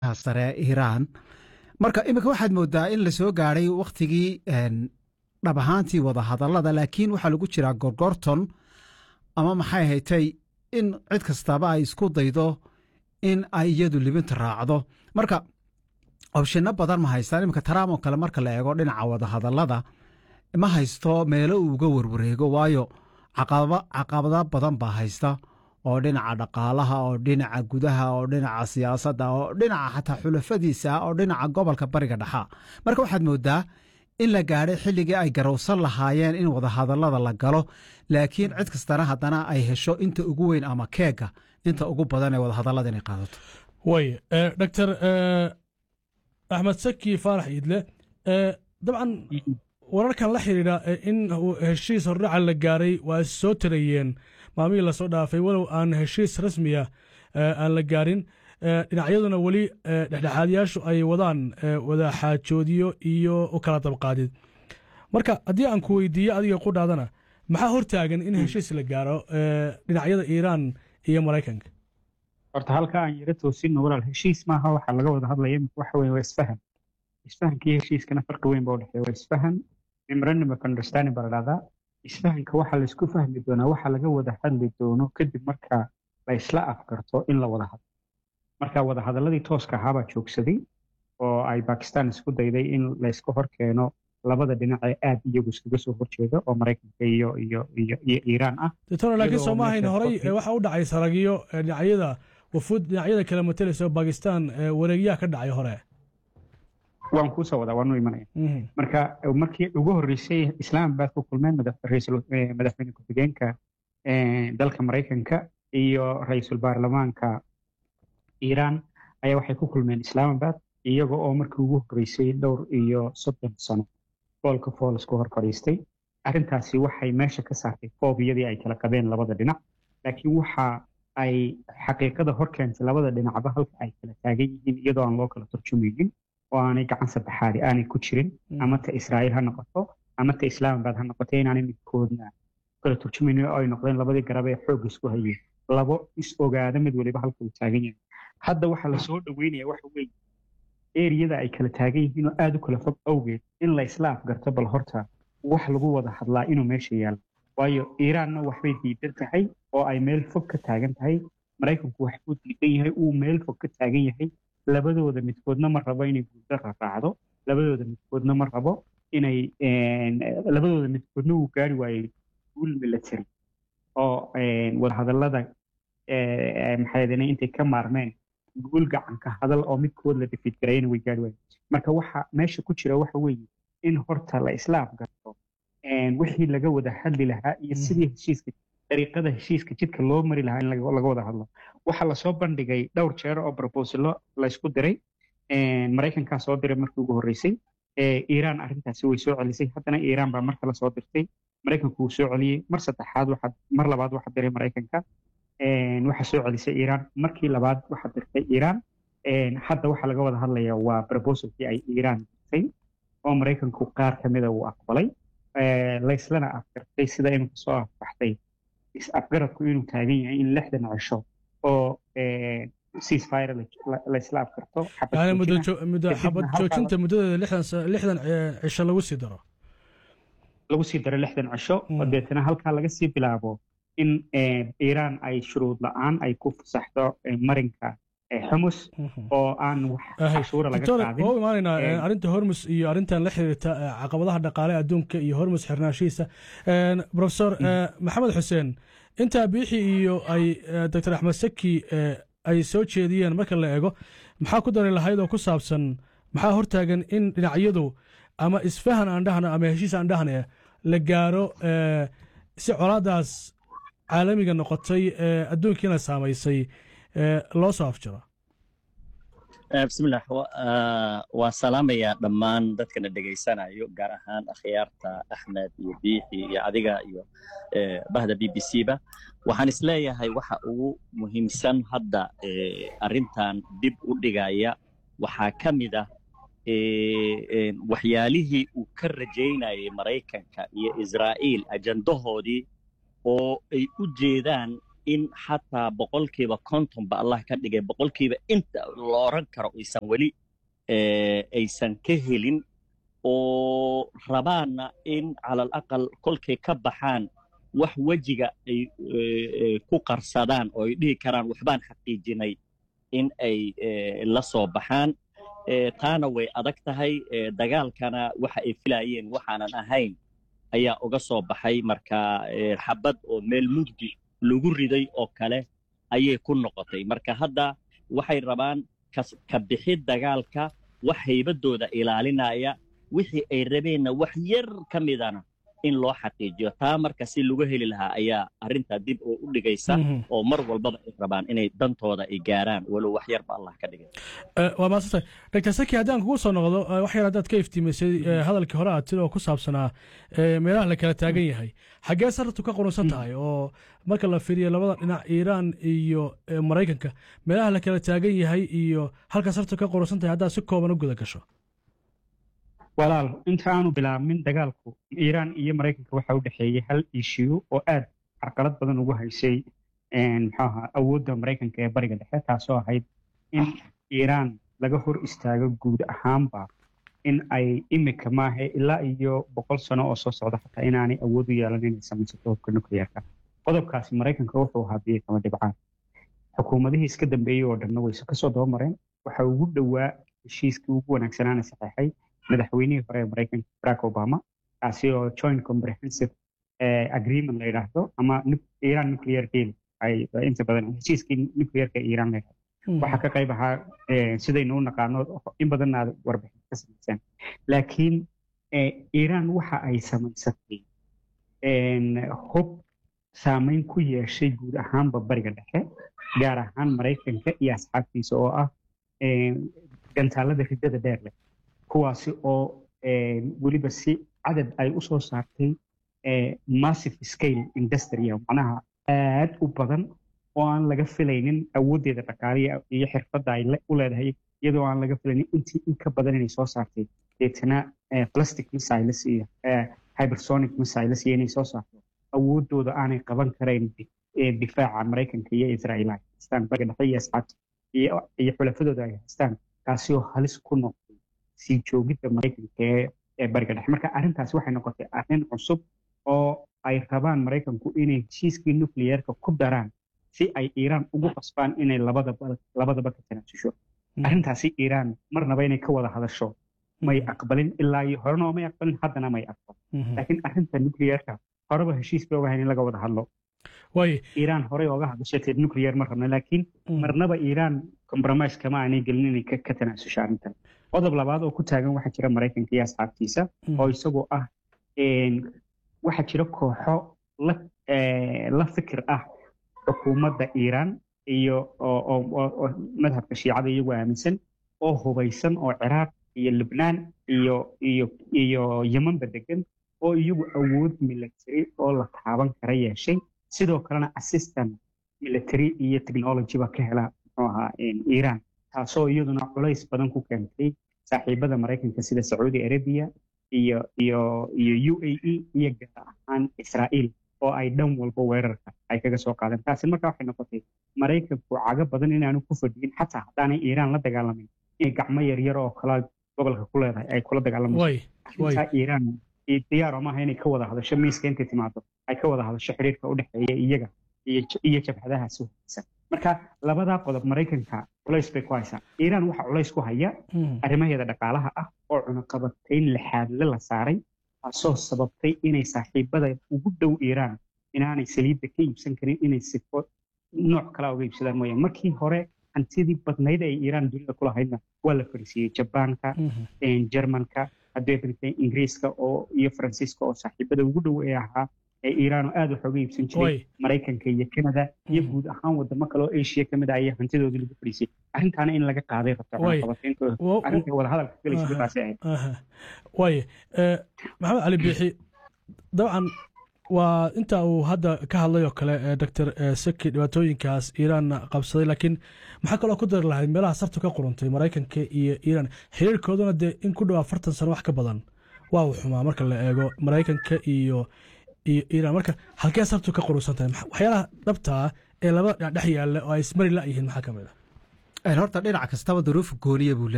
sare iiraan marka iminka waxaad moodaa in la soo gaadhay wakhtigii dhab ahaantii wada hadallada laakiin waxaa lagu jiraa gorgorton ama maxay haytay in cid kastaba ay isku daydo in ay iyadu libinta raacdo marka obshino badan ma haystaan iminka taraam oo kale marka la eego dhinaca wada hadallada ma haysto meelo uu uga warwareego waayo caqabado badan baa haysta oo dhinaca dhaqaalaha oo dhinaca gudaha oo dhinaca siyaasadda oo dhinaca xataa xulafadiisa oo dhinaca gobolka bariga dhexa marka waxaad moodaa in la gaadhay xilligii ay garowsan lahaayeen in wadahadallada la galo laakiin cid kastana haddana ay hesho inta ugu weyn ama keega inta ugu badan ee wadahadallada inay qaadato way doctor axmed saki faarax iidle dabcan wararkan la xidhiidha in heshiis hordhaca la gaaray waa soo tarayeen maalmihii lasoo dhaafay walow aan heshiis rasmiya aan la gaarin dhinacyaduna weli dhexdhexaadyaashu ay wadaan wadaxaajoodiyo iyo u kala dabqaadid marka haddii aan ku weydiiyo adiga qudhaadana maxaa hortaagan in heshiis la gaaro dhinacyada iiraan iyo maraykanka horta halka aan yaro toosinno walaal heshiis maaha waxaa laga wada hadlaya waxa weye waa isfahan isfahankii heshiiskana farqi weyn baa udhexeeya waa isfahan memorandum of understanding baa la dhahdaa isfahanka waxaa laysku fahmi doonaa waxa laga wada hadli doono kadib marka la isla afgarto in la wada hadlo marka wada hadalladii tooska ahaabaa joogsaday oo ay bakistan isku dayday in layska hor keeno labada dhinac ee aad iyagu iskaga soo horjeeda oo maraykanka iyo iyo iyo iyo iiraan ah doctor laakiin soo maahayn horey waxa u dhacay saragiyo dhinacyada wafuud dhinacyada kale matalaysa oo bakistan wareegyaha ka dhacay hore waan kuusoo wadaa waanu imanaya marka markii ugu horreysay islaamabad ku kulmeen madaxweyne ku-xigeenka dalka maraykanka iyo ra-iisul baarlamaanka iiraan ayaa waxay ku kulmeen islaamabad iyaga oo markii ugu horreysay dhowr iyo soddon sano foolka fool isku hor fadhiistay arrintaasi waxay meesha ka saartay foobiyadii ay kala qabeen labada dhinac laakiin waxa ay xaqiiqada hor keentay labada dhinacba halka ay kala taagan yihiin iyadoo aan loo kala turjumaynin oo aanay gacan saddexaadi aanay ku jirin ama ta israa'iil ha noqoto ama ta islaamabad ha noqoto inaanay midkoodna kala turjumaynin oo ay noqdeen labadii garab ee xoog isku hayeen labo is ogaada mid waliba halka uu taagan yahay hadda waxaa lasoo dhaweynaya waxa weeye eriyada ay kala taagan yihiin oo aada u kala fog awgeed in la isla afgarto bal horta wax lagu wada hadlaa inuu meesha yaalo waayo iiraanna waxbay diidan tahay oo ay meel fog ka taagan tahay maraykanku waxbuu diidan yahay uu meel fog ka taagan yahay labadooda midkoodna ma rabo inay guulda raaraacdo labadooda midkoodna ma rabo inay labadooda midkoodna uu gaari waayey guul military oo wadahadallada maxaydane intay ka maarmeen guul gacanka hadal oo midkood la defeed garayana way gaari waayeen marka waxa meesha ku jira waxa weeye in horta la isla afgarto wixii laga wada hadli lahaa iyo sidii heshiiska dariiqada heshiiska jidka loo mari lahaa in laga wada hadlo waxaa lasoo bandhigay dhowr jeer oo brobosalo laysku diray maraykankaa soo diray markii ugu horreysay iiraan arrintaasi way soo celisay haddana iiraan baa mar kale soo dirtay maraykanku wuu soo celiyey mar saddexaad waxaa mar labaad waxaa diray maraykanka waxaa soo celisay iiraan markii labaad waxaa dirtay iiraan hadda waxaa laga wada hadlaya waa proposalkii ay iiraan dirtay oo maraykanku qaar ka mida uu aqbalay layslana afgartay sida iminka soo afbaxtay is-afgaradku inuu taagan yahay in lixdan cisho oo ceasefire laysla afgarto yani muddo xabad joojinta muddadeeda lixdan cisho lagu sii daro lagu sii daro lixdan cisho oo deetana halkaa laga sii bilaabo in iiraan ay shuruud la-aan ay ku fasaxdo marinka xumus oo aan wax cashuura laga qaadin waa imaanaynaa arrinta hormus iyo arrintan la xiriirta caqabadaha dhaqaale adduunka iyo hormus xirnaashihiisa profesor maxamed xuseen intaa biixi iyo ay doctor axmed saki ay soo jeediyeen marka la eego maxaa ku dari lahayd oo ku saabsan maxaa hortaagan in dhinacyadu ama isfahan aan dhahno ama heshiis aan dhahne la gaaro si colaadaas caalamiga noqotay adduunkiina saamaysay loo soo afjaro bismillah waan salaamayaa dhammaan dadkana dhegaysanayo gaar ahaan akhyaarta axmed iyo biixi iyo adiga iyo bahda b b c ba waxaan isleeyahay waxa ugu muhiimsan hadda arrintan dib u dhigaya waxaa ka mid ah waxyaalihii uu ka rajaynayay maraykanka iyo israa'iil ajandahoodii oo ay u jeedaan in xataa boqolkiiba kontonba allah ka dhigay boqolkiiba inta la oran karo aysan weli aysan ka helin oo rabaanna in cala alaqal kolkay ka baxaan wax wejiga ay ku qarsadaan oo ay dhihi karaan waxbaan xaqiijinay in ay la soo baxaan taana way adag tahay dagaalkana waxa ay filaayeen waxaanan ahayn ayaa uga soo baxay marka xabad oo meel mugdi lagu riday oo kale ayay ku noqotay marka hadda waxay rabaan ka bixid dagaalka wax haybadooda ilaalinaya wixii ay rabeenna wax yar ka midana in loo xaqiijiyo taa marka si lagu heli lahaa ayaa arrintaa dib oo u dhigaysa oo mar walbaba ay rabaan inay dantooda ay gaaraan walow wax yarba allah ka dhigay waa maasantay doctor saki haddaan kugu soo noqdo wax yar haddaad ka iftiimisay hadalkii hore aad tiri oo ku saabsanaa meelaha la kala taagan yahay xaggee sarartu ka qurunsan tahay oo marka la fiiriyo labada dhinac iiraan iyo maraykanka meelaha la kala taagan yahay iyo halka sartu ka qurunsan tahay haddaad si kooban u guda gasho walaal inta aanu bilaabmin dagaalku iiraan iyo maraykanka waxa u dhexeeyey hal ishiyu oo aad carqalad badan ugu haysay muxuaha awoodda maraykanka ee bariga dhexe taasoo ahayd in iiraan laga hor istaago guud ahaanba in ay imika maahe ilaa iyo boqol sano oo soo socda xataa inaanay awood u yeelan inay samaysato hubka nuclearka qodobkaasi maraykanka wuxuu ahaa biyo kama dhibcaan xukuumadihii iska dambeeyey oo dhanna wayse kasoo dabamareen waxa ugu dhowaa heshiiskii ugu wanaagsanaana saxeexay madaxweynihii hore ee maraykanka barack obama kaasi oo joint comprehensive agreement la yidhaahdo ama iran nuclear deal ay inta badan heshiiskii nuclearka iran la yidhahdo waxaa ka qayb ahaa sidaynu u naqaano in badanna aad warbixin ka samayseen laakiin iran waxa ay samaysatay hub saameyn ku yeeshay guud ahaanba bariga dhexe gaar ahaan maraykanka iyo asxaabtiisa oo ah gantaalada riddada dheer leh kuwaasi oo weliba si cadad ay u soo saartay massive scale industria macnaha aad u badan oo aan laga filaynin awooddeeda dhaqaaliya iyo xirfadda ay u leedahay iyadoo aan laga filaynin intii in ka badan inay soo saartay deetana plastic missiles iyo hypersonic missiles iyo inay soo saarto awooddooda aanay qaban karayn difaaca maraykanka iyo israa'iil ay haystaan bariga dhexe iyo asxaabta iyo xulafadooda ay haystaan kaasi oo halis ku noqday sii joogidda maraykanka ee bariga dhexe marka arrintaasi waxay noqotay arrin cusub oo ay rabaan maraykanku inay heshiiskii nuclearka ku daraan si ay iiraan ugu qasbaan inay labadaba labadaba ka tanaasusho arrintaasi iiraan marnaba inay ka wada hadasho may aqbalin ilaa iyo horena may aqbalin haddana may aqbalin laakiin arrinta nuclearka horeba heshiis bay ogahayn in laga wada hadlo iiraan horey oga hadashatay nuclear ma rabna laakiin marnaba iiraan compromise kama aanay gelin inay ka tanaasusho arrintan qodob labaad oo ku taagan waxaa jira maraykanka iyo asxaabtiisa oo isagoo ah waxaa jira kooxo la fikir ah xukuumadda iiraan iyo oo madhabka shiicada iyagu aaminsan oo hubaysan oo ciraaq iyo lubnaan iyo iyo iyo yemanba degan oo iyagu awood military oo la taaban kara yeeshay sidoo kalena assistant military iyo technology ba ka hela muxuu ahaa iiraan taasoo iyaduna culays badan ku keentay saaxiibada maraykanka sida sacuudi arabia iyo iyo iyo u a e iyo gaar ahaan israa'iil oo ay dhan walba weerarka ay kaga soo qaadeen taasi marka waxay noqotay maraykanku cago badan inaanu ku fadhiyin xataa haddaanay iiraan la dagaalamin inay gacmo yaryar oo kala gobolka ku leedahay ay kula dagaalamayso iiraan diyaaro maaha inay ka wada hadasho miiska intay timaado ay ka wada hadasho xiriirka u dhexeeya iyaga iyo jabhadahaasi wanaagsan marka labadaa qodob maraykanka culays bay ku haysaa iiraan waxaa culays ku haya arrimaheeda dhaqaalaha ah oo cunaqabatayn lixaadle la saaray taasoo sababtay inay saaxiibada ugu dhow iiraan inaanay saliidda ka iibsan karin inay sifo nooc kala uga iibsadaan mooyaan markii hore hantidii badnayd ay iiraan dunida ku lahaydna waa la fariisiiyey jabaanka jermanka haddii ingiriiska oo iyo faransiiska oo saaxiibada ugu dhow ee ahaa ee iiraan oo aad wax uga iibsan jiray maraykanka iyo canada iyo guud ahaan wadamo kale oo asia ka mid ah ayaa hantidoodii lagu fariisiyey arrintaana in laga qaaday rabto arrinta wadahadalka galaysa taasi ahayd waaye maxamed cali biixi dabcan waa inta uu hadda ka hadlay oo kale doctor saki dhibaatooyinkaas iiraanna qabsaday laakiin maxaa kaloo ku dari lahayd meelaha sartu ka quruntay maraykanka iyo iiraan xiriirkooduna dee in ku dhow afartan sano wax ka badan waa uu xumaa marka la eego maraykanka iyo iyo iiraan marka halkee sartu ka qurunsan tahay waxyaalaha dhabtaa ee laba dhinac dhex yaalla oo ay ismari la yihiin maxaa ka mid ah horta dhinac kastaba duruuf gooniya buu